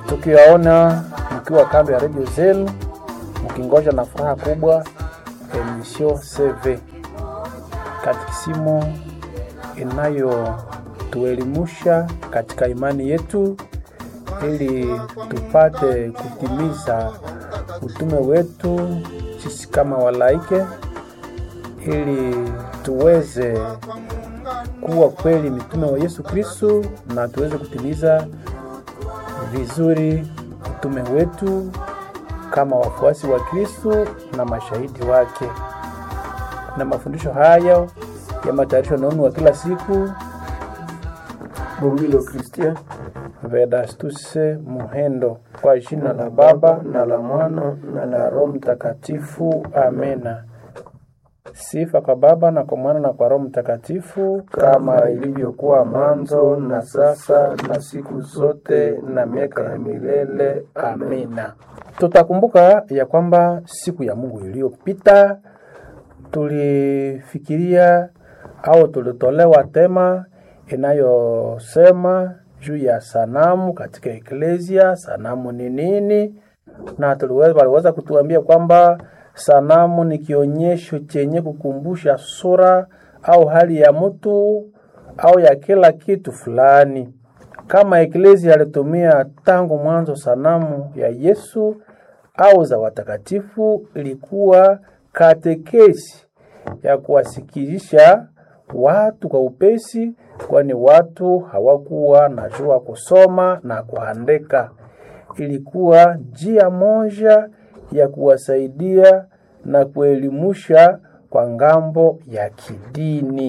tukiwaona mkiwa kando ya redio zenu mkingoja na furaha kubwa emission CV katikisimu inayotuelimusha katika imani yetu ili tupate kutimiza utume wetu sisi kama walaike, ili tuweze kuwa kweli mitume wa Yesu Kristo na tuweze kutimiza vizuri utume wetu kama wafuasi wa Kristo na mashahidi wake. Na mafundisho haya ya matayarisho naunu wa kila siku Bongilo Christian Vedastuse Muhendo, kwa jina la Baba na la Mwana na la Roho Mtakatifu, amena. Sifa kwa Baba na kwa Mwana na kwa Roho Mtakatifu, kama ilivyokuwa mwanzo na sasa na siku zote na miaka ya milele, amina. Tutakumbuka ya kwamba siku ya Mungu iliyopita tulifikiria au tulitolewa tema inayosema juu ya sanamu katika eklesia. Sanamu ni nini? Na tuliweza waliweza kutuambia kwamba sanamu ni kionyesho chenye kukumbusha sura au hali ya mtu au ya kila kitu fulani. Kama eklesia alitumia tangu mwanzo sanamu ya Yesu au za watakatifu, ilikuwa katekesi ya kuwasikilisha watu kwa upesi, kwani watu hawakuwa najua kusoma na kuandika. Ilikuwa njia moja ya kuwasaidia na kuelimusha kwa ngambo ya kidini,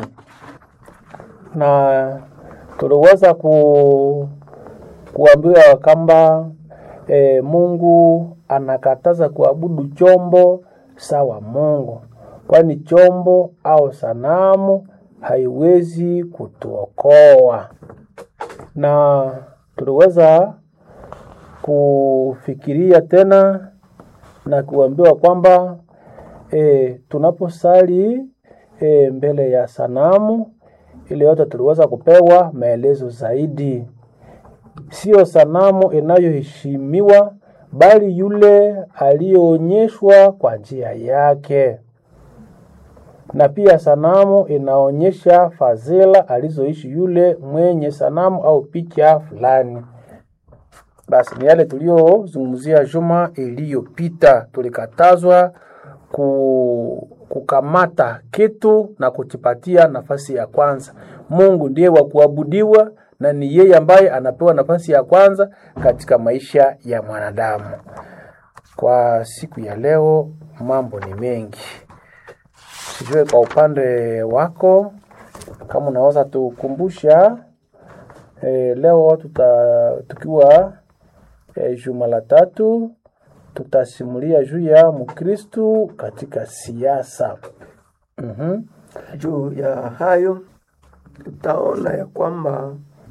na tuliweza ku, kuambiwa kwamba e, Mungu anakataza kuabudu chombo sawa Mungu, kwani chombo au sanamu haiwezi kutuokoa. Na tuliweza kufikiria tena na kuambiwa kwamba e, tunaposali e, mbele ya sanamu ile yote tuliweza kupewa maelezo zaidi. Sio sanamu inayoheshimiwa bali yule aliyeonyeshwa kwa njia yake na pia sanamu inaonyesha fadhila alizoishi yule mwenye sanamu au picha fulani. Basi ni yale tuliyozungumzia juma iliyopita. Tulikatazwa ku, kukamata kitu na kukipatia nafasi ya kwanza. Mungu ndiye wa kuabudiwa na ni yeye ambaye anapewa nafasi ya kwanza katika maisha ya mwanadamu. Kwa siku ya leo mambo ni mengi. Sijue kwa upande wako kama unaweza tukumbusha e, leo tuta, tukiwa e, juma la tatu tutasimulia juu ya Mkristu katika siasa. mm-hmm. Juu ya hayo tutaona ya kwamba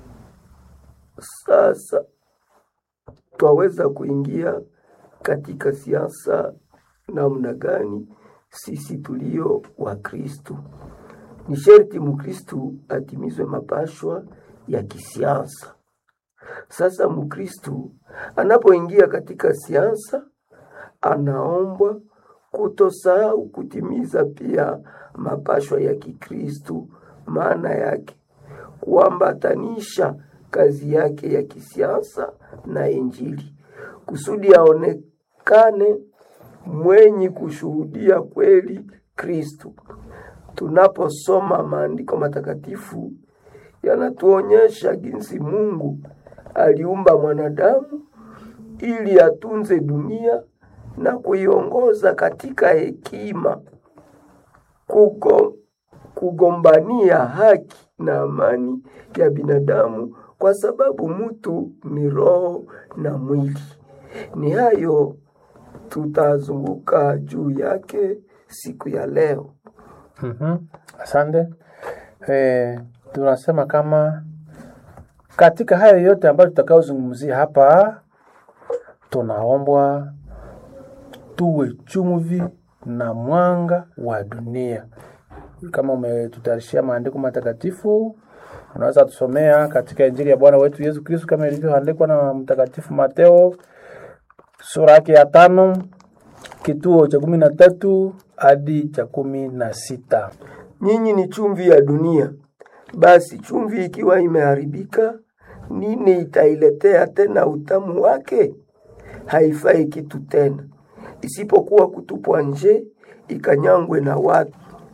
sasa twaweza kuingia katika siasa namna gani sisi tulio wa Kristu. Ni sherti Mkristu atimizwe mapashwa ya kisiasa. Sasa Mkristu anapoingia katika siasa, anaombwa kutosahau kutimiza pia mapashwa ya Kikristu, maana yake kuambatanisha kazi yake ya kisiasa na Injili kusudi aonekane mwenye kushuhudia kweli Kristu. Tunaposoma maandiko matakatifu yanatuonyesha jinsi Mungu aliumba mwanadamu ili atunze dunia na kuiongoza katika hekima, kugo, kugombania haki na amani ya binadamu, kwa sababu mtu ni roho na mwili. Ni hayo tutazunguka juu yake siku ya leo. Mm-hmm. Asante. E, tunasema kama katika hayo yote ambayo tutakaozungumzia hapa, tunaombwa tuwe chumvi na mwanga wa dunia. Kama umetutayarishia maandiko matakatifu, unaweza tusomea katika Injili ya Bwana wetu Yesu Kristo kama ilivyoandikwa na Mtakatifu Mateo sura yake ya tano kituo cha kumi na tatu hadi cha kumi na sita. Nyinyi ni chumvi ya dunia. Basi chumvi ikiwa imeharibika, nini itailetea tena utamu wake? Haifai kitu tena, isipokuwa kutupwa nje ikanyangwe na watu.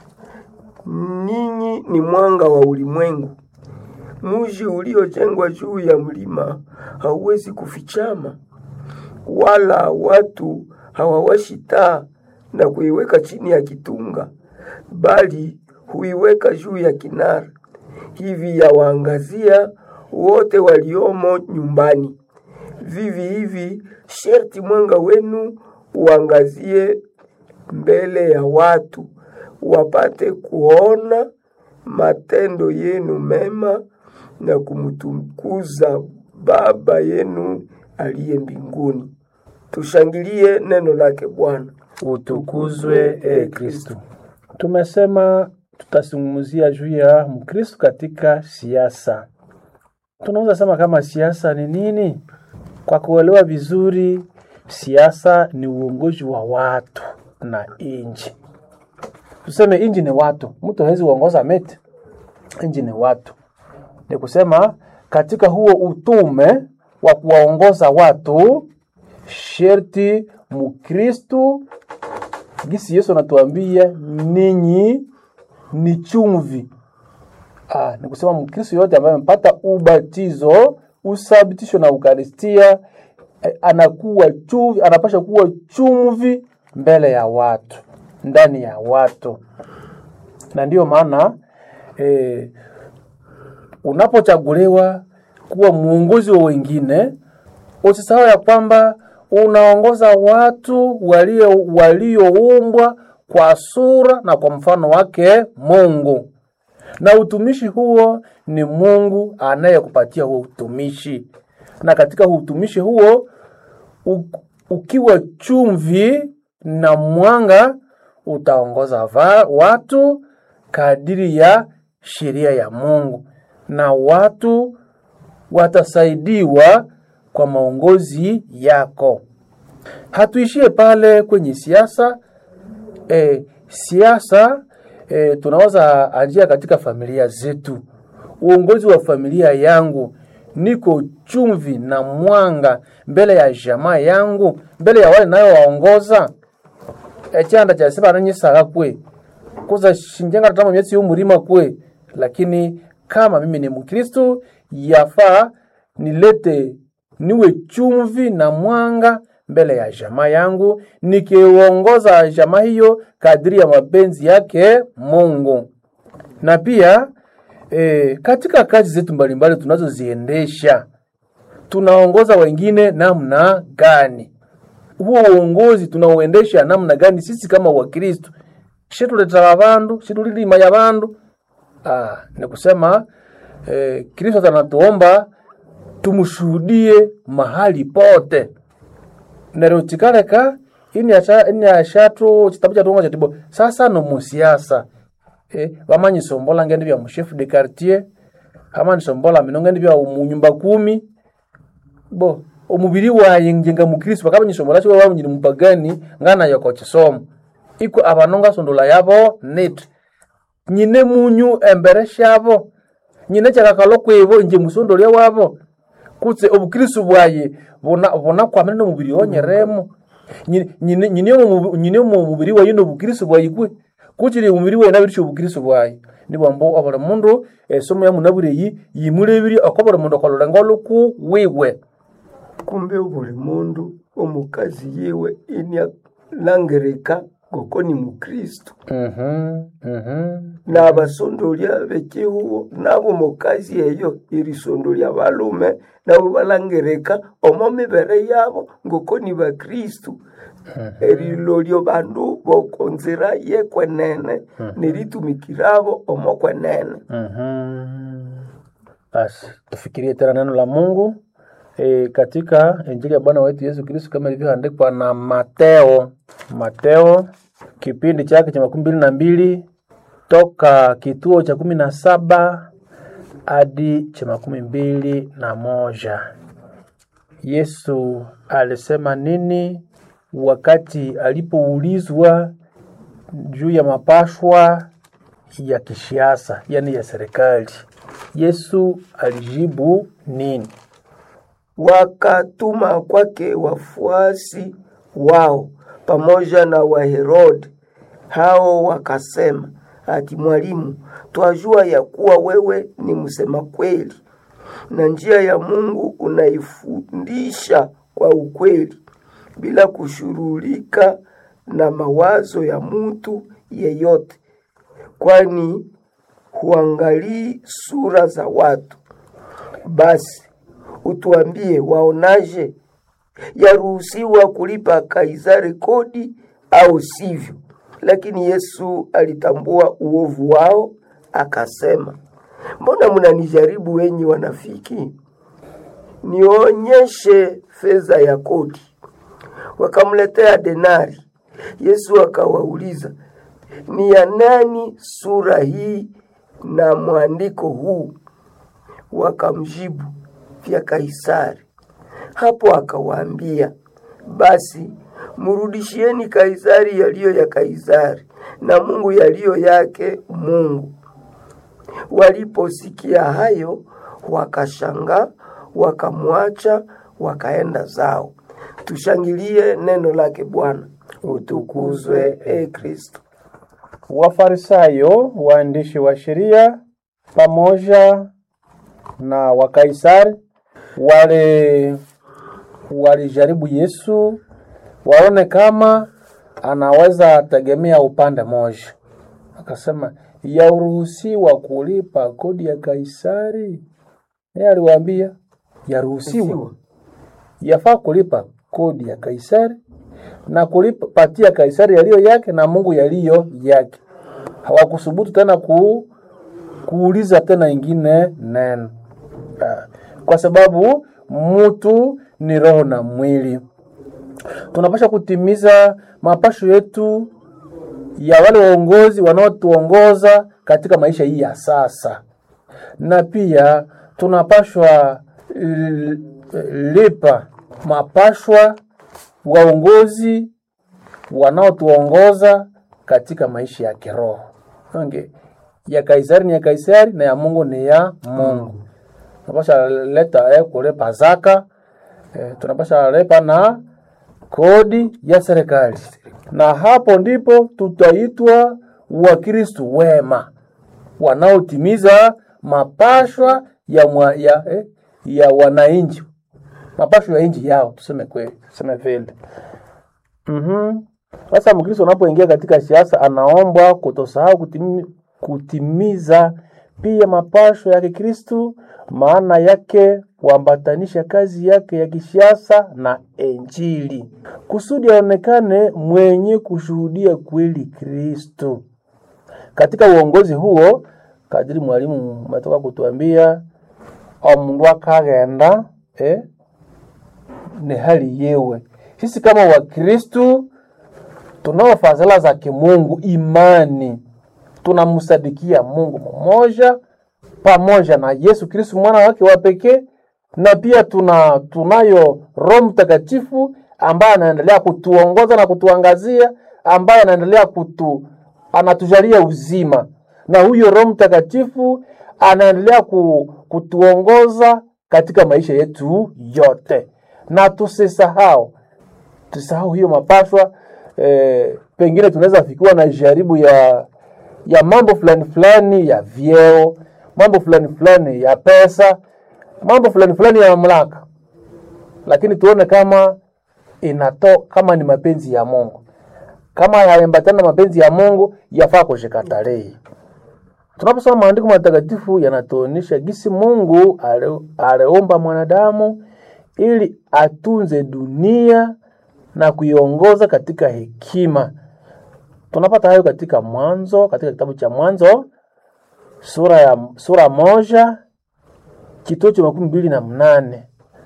Ninyi ni mwanga wa ulimwengu. Mji uliojengwa juu ya mlima hauwezi kufichama, wala watu hawawashi taa na kuiweka chini ya kitunga, bali huiweka juu ya kinara, hivi yawaangazia wote waliomo nyumbani. Vivi hivi sherti mwanga wenu uangazie mbele ya watu, wapate kuona matendo yenu mema na kumtukuza Baba yenu aliye mbinguni. Tushangilie neno lake Bwana. Utukuzwe e Kristo. Tumesema tutazungumzia juu ya Mkristo katika siasa. Tunaweza sema kama siasa ni nini? Kwa kuelewa vizuri, siasa ni uongozi wa watu na inji. Tuseme inji ni watu, mtu hawezi uongoza meti. Inji ni watu, ni kusema katika huo utume wa kuwaongoza watu, sherti Mkristu gisi Yesu anatuambia ninyi ni chumvi. Ah, ni kusema Mkristo yote ambaye amepata ubatizo, usabitisho na Ukaristia eh, anakuwa chumvi, anapasha kuwa chumvi mbele ya watu, ndani ya watu, na ndiyo maana eh, unapochaguliwa kuwa muongozi wa wengine, usisahau ya kwamba unaongoza watu walio walioumbwa kwa sura na kwa mfano wake Mungu, na utumishi huo ni Mungu anayekupatia huo utumishi, na katika utumishi huo u, ukiwa chumvi na mwanga utaongoza va, watu kadiri ya sheria ya Mungu, na watu watasaidiwa kwa maongozi yako. Hatuishie pale kwenye siasa. E, siasa e, tunaweza anjia katika familia zetu. Uongozi wa familia yangu, niko chumvi na mwanga mbele ya jamaa yangu, mbele ya wale nayowaongoza. Echanda cha sema nanyisaka kwe kuza shinjenga tatama myesi y'umurima kwe, lakini kama mimi ni Mkristo yafaa nilete niwe chumvi na mwanga mbele ya jamaa yangu, nikiongoza jamaa hiyo kadiri ya mapenzi yake Mungu. Na pia e, katika kazi zetu mbalimbali tunazoziendesha tunaongoza wengine namna gani? Huo uongozi tunauendesha namna gani? Sisi kama Wakristo shituletera bandu shitulilimaya bandu ah, ni kusema eh, Kristo anatuomba tumshuhudie mahali pote nero chikaleka ini acha ini ashatu chitabu cha tunga chatibo sasa no musiasa eh bamanyi sombola ngende bya chef de quartier kama ni sombola mino ngende bya umunyumba kumi bo omubiri waye njenga mukristo kama ni sombola cyo baba nyini mupagani ngana yako chisomo iko abanonga sondola yabo net nyine munyu embere shabo nyine chakakalo kwibo nje musondolya wabo kutse obukristo bwaye bona bona kwamene no mubiri wonyeremo nyine nyine mu nyine mu mubiri waye no bukristo bwaye kwe kuchiri umubiri waye nabirisho obukristo bwaye nibwambo abara mundu esomo ya munabureyi yimulebiri akobora mundu akolora ngoluku wiwe kumbe buli mundu omukazi yiwe inia langereka goko ni mukristo mhm mhm n'abasondolya b'ekihuho nabo mukazi eyo irisondolya balume nabo balangereka omo mibere yabo ngoko ni bakristu erilolyo bandu bokonzira yekwenene neritumikirabo omo kwenene mhm basi tufikirie tena neno la Mungu e, katika Injili ya Bwana wetu Yesu Kristo kama ilivyoandikwa na Mateo. Mateo kipindi chake cha makumi mbili na mbili toka kituo cha kumi na saba hadi cha makumi mbili na moja. Yesu alisema nini wakati alipoulizwa juu ya mapashwa ya kisiasa, yani ya serikali? Yesu alijibu nini? Wakatuma kwake wafuasi wao pamoja na Waherode. Hao wakasema, ati Mwalimu, twajua ya kuwa wewe ni msema kweli na njia ya Mungu unaifundisha kwa ukweli, bila kushurulika na mawazo ya mtu yeyote, kwani huangalii sura za watu. Basi utuambie, waonaje? Yaruhusiwa kulipa Kaisari kodi au sivyo? Lakini Yesu alitambua uovu wao, akasema, mbona mnanijaribu wenyi wanafiki? Nionyeshe fedha ya kodi. Wakamletea denari. Yesu akawauliza, ni ya nani sura hii na mwandiko huu? Wakamjibu, vya Kaisari. Hapo akawaambia, basi mrudishieni Kaisari yaliyo ya Kaisari na Mungu yaliyo yake Mungu. Waliposikia hayo, wakashangaa, wakamwacha, wakaenda zao. Tushangilie neno lake Bwana. Utukuzwe e Kristo. Wafarisayo, waandishi wa sheria pamoja na Wakaisari wale walijaribu Yesu waone kama anaweza tegemea upande moja. Akasema, yaruhusiwa kulipa kodi ya Kaisari? Yeye aliwaambia yaruhusiwa, yafaa kulipa kodi ya Kaisari na kulipa patia Kaisari yaliyo yake na Mungu yaliyo yake. Hawakusubutu tena ku, kuuliza tena ingine neno Ah, kwa sababu mtu ni roho na mwili. Tunapasha kutimiza mapasho yetu ya wale waongozi wanaotuongoza katika maisha hii ya sasa, na pia tunapashwa l- lipa mapashwa waongozi wanaotuongoza katika maisha ya kiroho. Okay. Ya Kaisari ni ya Kaisari na ya Mungu ni ya Mungu. Tunapasha leta eh, kulipa zaka eh, tunapasha lipa na kodi ya serikali, na hapo ndipo tutaitwa Wakristu wema wanaotimiza mapashwa ya, mwa, ya, eh, ya wananchi, mapashwa ya nchi yao, tuseme kweli, tuseme vile. Mhm. Sasa Mkristo unapoingia katika siasa anaombwa kutosahau kutimi, kutimiza pia mapasho ya Kikristu, maana yake kuambatanisha kazi yake ya kisiasa na Injili kusudi aonekane mwenye kushuhudia kweli Kristo. Katika uongozi huo, kadiri mwalimu umetoka kutuambia, omundu akagenda eh, ni hali yewe. Sisi kama Wakristu tunao fadhila za kimungu, imani, tunamsadikia Mungu mmoja pamoja na Yesu Kristu mwana wake wa pekee, na pia tuna tunayo Roho Mtakatifu ambaye anaendelea kutuongoza na kutuangazia, ambaye anaendelea kutu anatujalia uzima, na huyo Roho Mtakatifu anaendelea ku, kutuongoza katika maisha yetu yote, na tusisahau tusahau hiyo mapashwa eh, pengine tunaweza fikiwa na jaribu ya ya mambo fulani fulani ya vyeo, mambo fulani fulani ya pesa, mambo fulani fulani ya mamlaka, lakini tuone kama inato kama ni mapenzi ya Mungu. Kama hayaambatana na mapenzi ya Mungu, yafaa kushikatalia. Tunaposoma maandiko matakatifu yanatuonyesha gisi Mungu ale- aliumba mwanadamu ili atunze dunia na kuiongoza katika hekima. Tunapata hayo katika Mwanzo, katika kitabu cha Mwanzo sura ya sura moja kituo cha makumi mbili na mnane.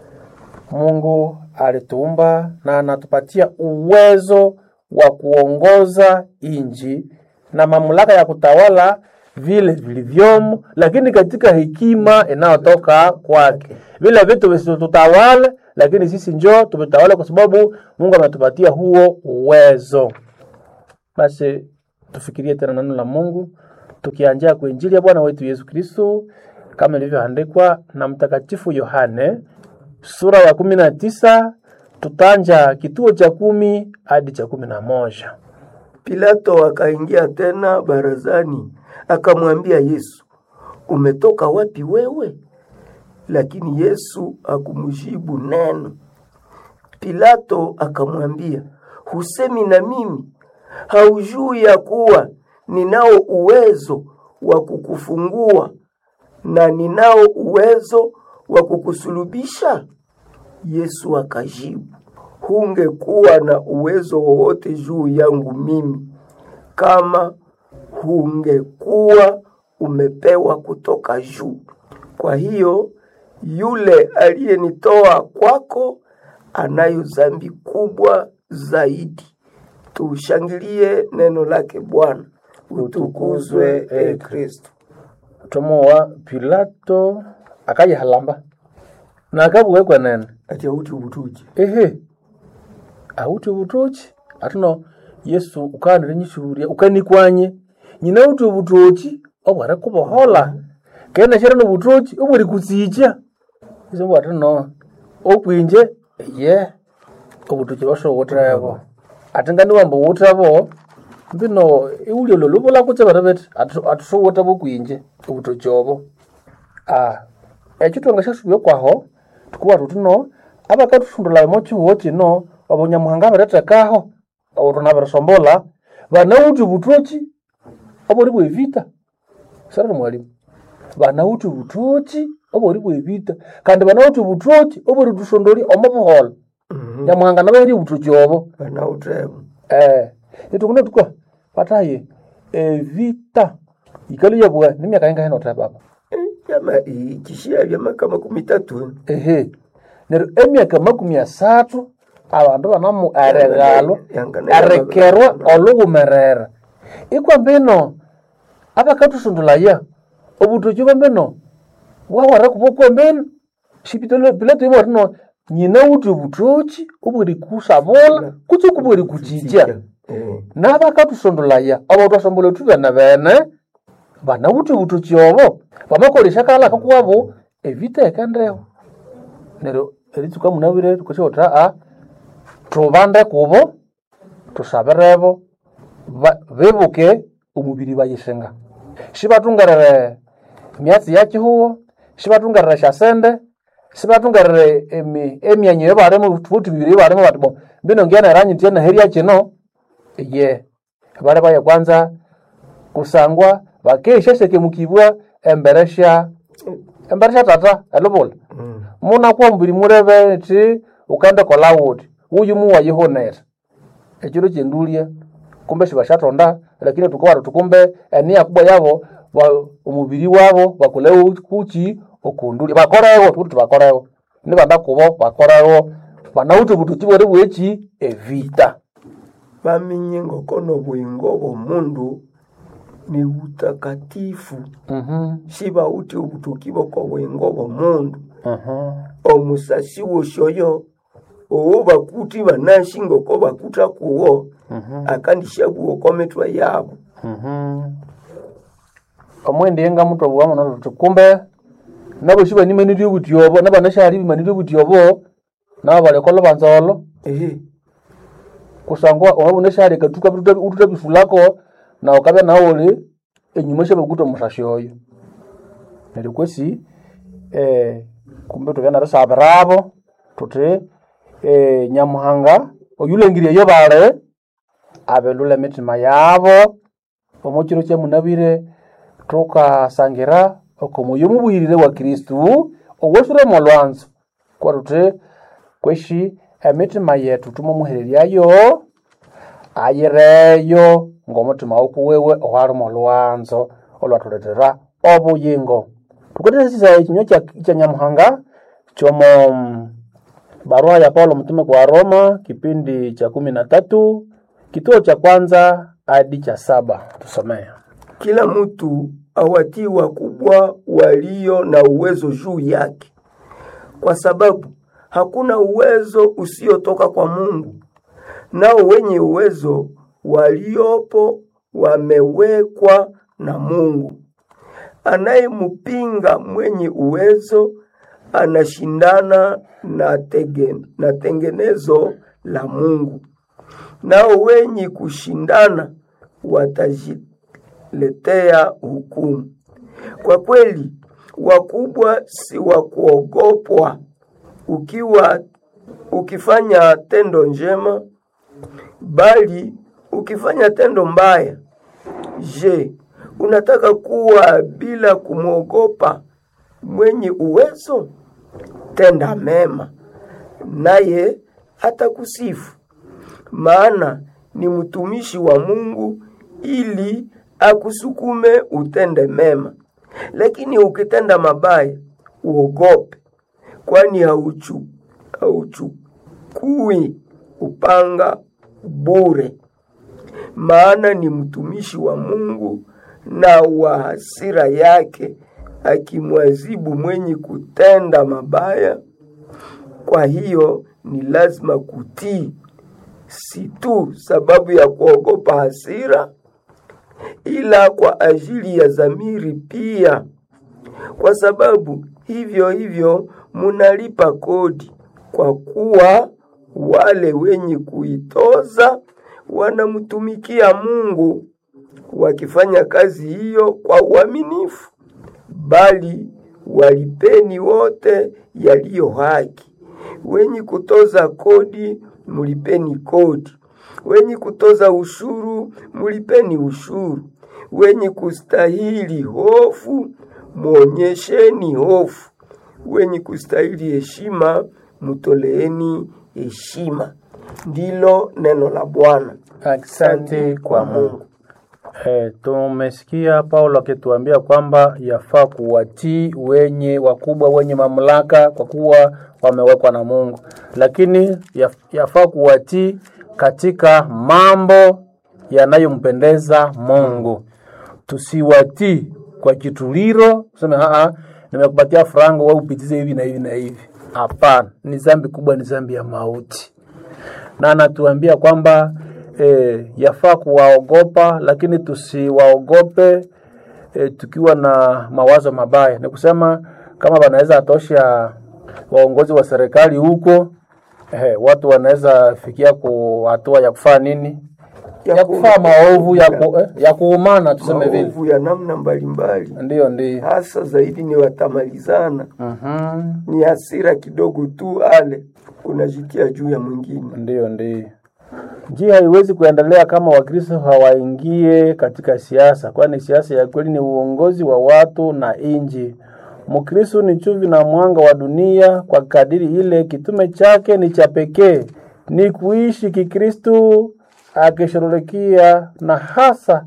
Mungu alituumba na anatupatia uwezo wa kuongoza inji na mamlaka ya kutawala vile vilivyomo, lakini katika hekima inayotoka kwake. Vile vitu visitutawale, lakini sisi njoo tuvitawale, kwa sababu Mungu ametupatia huo uwezo. Basi tufikirie tena neno la Mungu tukianjia kwa injili ya Bwana wetu Yesu Kristo kama ilivyoandikwa na Mtakatifu Yohane sura ya kumi na tisa tutanja kituo cha kumi hadi cha kumi na moja. Pilato akaingia tena barazani, akamwambia Yesu, umetoka wapi wewe? Lakini Yesu hakumjibu neno. Pilato akamwambia, husemi na mimi? Haujui ya kuwa ninao uwezo wa kukufungua na ninao uwezo wa kukusulubisha? Yesu akajibu, hungekuwa na uwezo wowote juu yangu mimi kama hungekuwa umepewa kutoka juu. Kwa hiyo yule aliyenitoa kwako anayo dhambi kubwa zaidi. Tushangilie neno lake Bwana. Utukuzwe e Kristo. tomowa Pilato akayihalamba na akabuwekwa nene Ati auti ubutuji. ehe auti obutoki atuno yesu ukanire nyisuburia ukanikwanye nyina uti obutoki obware kubohola kena shera nobutoki obwari kutsicha iso atuno okwinje ye obutoki bashowotrebo ati ngani wamba wotrebo mbino iulio lolubula kutse bara beti atusowota bokwinje obutoki obo ah ekyo twanga syasubya kwaho tukuba tutuno abakatuthundula mo chihuho kino obunyamuhanga biretekaho obutuna birisombola banawuthi obutoki obuli bwevita sarari mwalimu banawuthi obutoki obuli bwevita kandi banawuthi obutoki obuli tusondoli omo buhola nyamuhanga nabaherya obutoki obo Banautemu. eh itukuna tukwa pataye evita ikali yabwa ni myaka inga heno baba Yama ikishia vya maka makumi tatu. ehe neryo emyaka makumi asathu abandu banamu eregalo Yangana- erekerwa olughumerera ikwambino abakathusundulaya obutoki bwambino bwawara kubokwambino pilato iborino nyina wuthi obutoki obweri kusabula kutse kubweri kuchicha Eh. nabakathusondolaya obo twasombola thu bene bene banawuthi obutoki obo bamakolesya kala kakuwabo evita ekendeho neryo eritsuka munabire tukasyaotha a tubande kubo tusabirebo ba- bibuke omubiri bayisinga sibathungerere emyatsi yakihuho sibathungerere syasente sibathungerere emi- emyanyo eyobarimo thubuthi bibiri eyobarimo bati bo mbino ngyanaranyithya naherya kino ye bali baya kwanza kusangwa bakeshasekemukibwa embere sya embere sya tata elubula Mm. munakwa mubiri murebe ti ukende kola wuthi uyu muwayihonera ekiro kyendulya kumbe sibashatonda lakini tukawara tukumbe enia kubwa yabo wa- omubiri wabo bakolewo kuki okundulya bakorewo tukuti bakorewo nibanda kubo bakorewo banawuthi obutoki bweri bweki evita bamenye ngokono bwingo bw'omundu ni butakatifu Mhm, sibawuthi obutuki bw'oko bwingo bw'omundu mhm. omusasi wosyoyo owo bakuthi banashi ngoko bakutha kuwo akandishabugha oko mitwe yabo omwende yenga mutu obuwa muno tuti kumbe nabo shibanyimanirye obuti obo nabanashali bimanirye obuti obo nabo baleka olubanza olo ehe kusangwa wabunashali katuka ututa bifulako nawe kabya nawe uli enyuma syabakuta omusasi oyo neryo kwesi eh, kumbe tubya narisabirabo tuti eh, nyamuhanga oyulengiryeyo bali abelula emitima yabo omukiro kyamunabire tukasangira okomoyo mubwirire wa kristu owosiremo olwanzo kwatuti kweshi emitima yetu tumumuhereryayo ayireyo ng'omutima wokuwewe owalimo olwanzo olwathuletera obuyingo tukatesisa ekinywa kya- kya nyamuhanga kyomo mm, barua ya paulo mtume kwa roma kipindi cha kumi na tatu kituo cha kwanza hadi cha saba tusomea kila mtu awatii wakubwa walio na uwezo juu yake, kwa sababu hakuna uwezo usiotoka kwa Mungu, nao wenye uwezo waliopo wamewekwa na Mungu. Anayempinga mwenye uwezo anashindana na, tege, na tengenezo la Mungu, nao wenye kushindana watajiletea hukumu. Kwa kweli, wakubwa si wa kuogopwa. Ukiwa ukifanya tendo njema, bali ukifanya tendo mbaya, je, unataka kuwa bila kumwogopa mwenye uwezo? Tenda mema, naye atakusifu, maana ni mtumishi wa Mungu, ili akusukume utende mema. Lakini ukitenda mabaya, uogope, kwani hauchu hauchukui upanga bure, maana ni mtumishi wa Mungu na wa hasira yake, akimwazibu mwenye kutenda mabaya. Kwa hiyo ni lazima kutii, si tu sababu ya kuogopa hasira, ila kwa ajili ya dhamiri pia, kwa sababu hivyo hivyo munalipa kodi, kwa kuwa wale wenye kuitoza wanamtumikia Mungu wakifanya kazi hiyo kwa uaminifu. Bali walipeni wote yaliyo haki. Wenye kutoza kodi mulipeni kodi, wenye kutoza ushuru mulipeni ushuru, wenye kustahili hofu muonyesheni hofu, wenye kustahili heshima mutoleeni heshima. Ndilo neno la Bwana. Asante kwa Mungu. E, tumesikia Paulo akituambia kwamba yafaa kuwatii wenye wakubwa wenye mamlaka kwa kuwa wamewekwa na Mungu, lakini yafaa kuwatii katika mambo yanayompendeza Mungu. Tusiwatii kwa kituliro, tuseme aa, nimekupatia frango wewe upitize hivi na hivi na hivi. Hapana, ni dhambi kubwa, ni dhambi ya mauti, na anatuambia kwamba e, yafaa kuwaogopa lakini tusiwaogope e, tukiwa na mawazo mabaya. Ni kusema kama wanaweza atosha waongozi wa serikali huko e, watu wanaweza fikia ku hatua ya kufaa nini ya kufaa maovu ya, ku, eh, ya kuumana tuseme vile, maovu ya namna mbalimbali, ndio ndio hasa zaidi ni watamalizana. Mhm. Ni hasira kidogo tu, ale unajitia juu ya mwingine. Ndiyo, ndiyo. Njia haiwezi kuendelea kama Wakristo hawaingie katika siasa, kwani siasa ya kweli ni uongozi wa watu na inji. Mkristo ni chumvi na mwanga wa dunia, kwa kadiri ile kitume chake ni cha pekee, ni kuishi Kikristo akishughulikia na hasa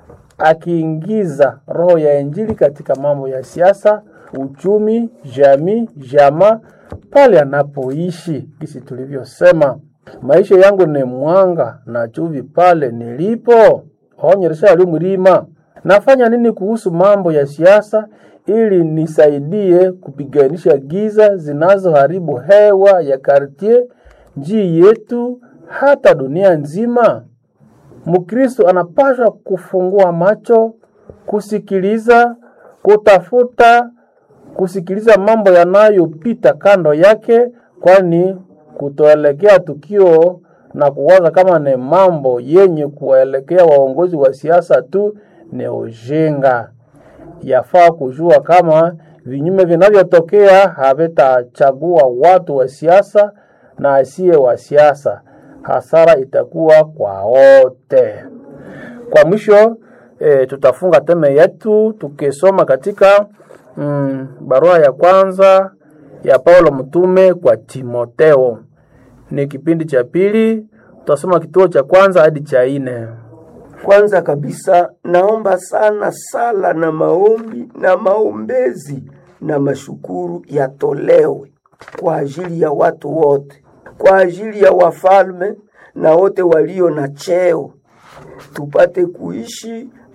akiingiza roho ya Injili katika mambo ya siasa, uchumi, jamii, jamaa pale anapoishi. Kisi tulivyosema, maisha yangu ni mwanga na chumvi pale nilipo. Onyesha ali mlima. Nafanya nini kuhusu mambo ya siasa ili nisaidie kupiganisha giza zinazoharibu hewa ya kartie, njii yetu, hata dunia nzima? Mkristo anapaswa kufungua macho, kusikiliza, kutafuta, kusikiliza mambo yanayopita kando yake, kwani kutoelekea tukio na kuwaza kama ni mambo yenye kuwaelekea waongozi wa siasa tu ni ujinga. Yafaa kujua kama vinyume vinavyotokea havitachagua watu wa siasa na asiye wa siasa hasara itakuwa kwa wote. Kwa mwisho e, tutafunga teme yetu tukisoma katika mm, barua ya kwanza ya Paulo mtume kwa Timoteo. Ni kipindi cha pili, tutasoma kituo cha kwanza hadi cha nne. Kwanza kabisa naomba sana sala na maombi na maombezi na mashukuru yatolewe kwa ajili ya watu wote, kwa ajili ya wafalme na wote walio na cheo, tupate kuishi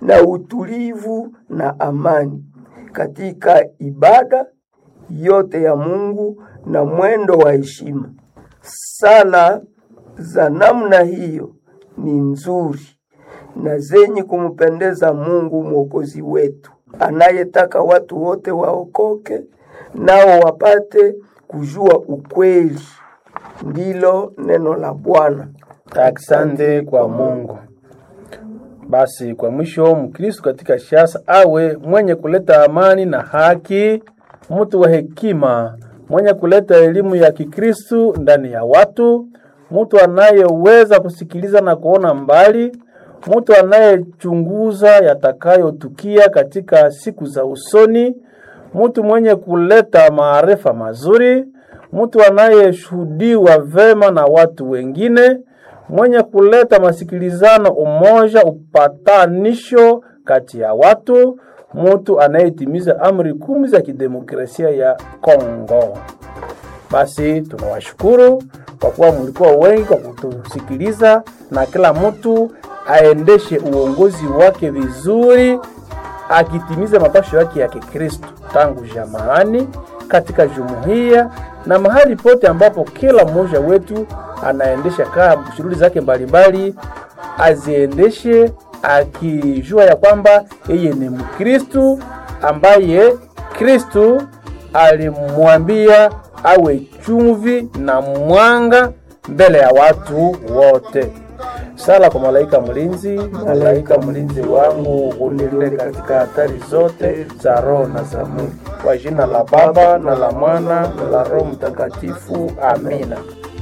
na utulivu na amani katika ibada yote ya Mungu na mwendo wa heshima. Sala za namna hiyo ni nzuri na zenye kumpendeza Mungu Mwokozi wetu, anayetaka watu wote waokoke nao wapate kujua ukweli. Ndilo neno la Bwana. Asante kwa Mungu. Basi kwa mwisho, Mkristo katika siasa awe mwenye kuleta amani na haki, mtu wa hekima, mwenye kuleta elimu ya Kikristo ndani ya watu, mtu anayeweza kusikiliza na kuona mbali, mtu anayechunguza yatakayotukia katika siku za usoni, mtu mwenye kuleta maarifa mazuri, mtu anayeshuhudiwa vema na watu wengine, mwenye kuleta masikilizano, umoja, upatanisho kati ya watu, mtu anayetimiza amri kumi za kidemokrasia ya Kongo. Basi tunawashukuru kwa kuwa mlikuwa wengi kwa kutusikiliza, na kila mtu aendeshe uongozi wake vizuri, akitimiza mapasho yake ya Kikristo tangu jamaani, katika jumuiya na mahali pote ambapo kila mmoja wetu anaendesha kaa shughuli zake mbalimbali, aziendeshe akijua ya kwamba yeye ni Mkristu ambaye Kristu alimwambia awe chumvi na mwanga mbele ya watu wote. Sala kwa malaika mlinzi, malaika mlinzi wangu unilinde katika hatari zote za roho na za mwili. Kwa jina la Baba na la Mwana na la Roho Mtakatifu, amina.